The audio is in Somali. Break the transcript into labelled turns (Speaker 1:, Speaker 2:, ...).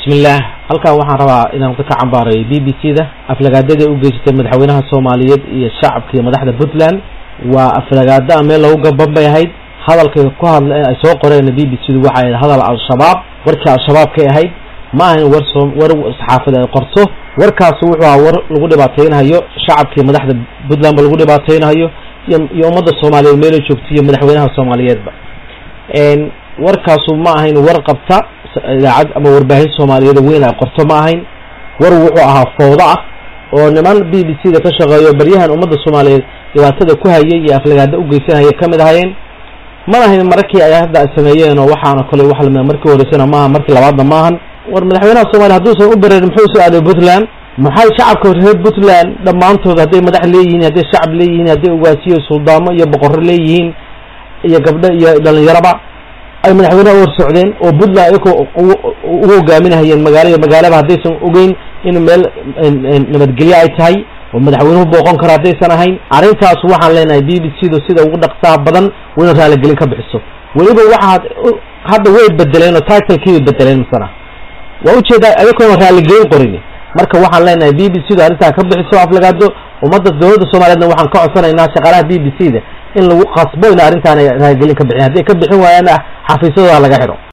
Speaker 1: bismillaah halkan waxaan rabaa inaan ka cambaareeyo b b c da aflagaadada u geysatay madaxweynaha soomaaliyeed iyo shacabka iyo madaxda puntland waa aflagaada a meel lagu gaban bay ahayd hadalkay ku hadla ay soo qoreen b b c du waxay ahayd hadal al-shabaab warkii al-shabaab kay ahayd ma ahayn war soo war saxaafad ay qorto warkaas wuxuu ahaa war lagu dhibaateynahayo shacabka iyo madaxda puntland ba lagu dhibaateynahayo iyo iyo ummadda soomaaliyeed meela joogta iyo madaxweynaha soomaaliyeedba warkaasu ma ahayn war qabta idaacad ama warbaahin soomaaliyeed weyn ay qorto ma ahayn war wuxuu ahaa foodo ah oo niman b b c da ka shaqeeyo baryahan ummadda soomaaliyeed dhibaatada ku hayay iyo aflagaada u geysanaya kamid ahayeen mana ahayn markii ay hadda ay sameeyeen oo waxaana kole wax lamida markii horeysana maaha markii labaadna maahan war madaxweynaha soomaliya hadduusan u bareerin muxuu soo aaday puntland maxay shacabka reer puntland dhammaantood hadday madax leeyihiin hadday shacab leeyihiin hadday ugaasiyo suldaamo iyo boqorro leeyihiin iyo gabdho iyo dhalinyaraba ay madaxweyneha u hor socdeen oo puntland ayagoo ugu hogaaminahayeen magaalo iyo magaalaba haddaysan ogeyn in meel nabadgelyo ay tahay oo madaxweynuhu booqon karo haddaysan ahayn arrintaas waxaan leenahay b b c du sida ugu dhaqsaha badan wayna raaligelin ka bixiso weliba waxaad hadda way bedeleen oo titlekii bay bedeleen masana waa ujeedaa ayagoona raaligelin qorin marka waxaan leenahay b b c du arrintaa ka bixiso aflagaado ummadda dowladda soomaliyeedna waxaan ka codsanaynaa shaqaalaha b b c da in lagu qasbo in arrintaan ay raaligelin ka bixin hadday ka bixin waayaan xafiisyadooda laga xidho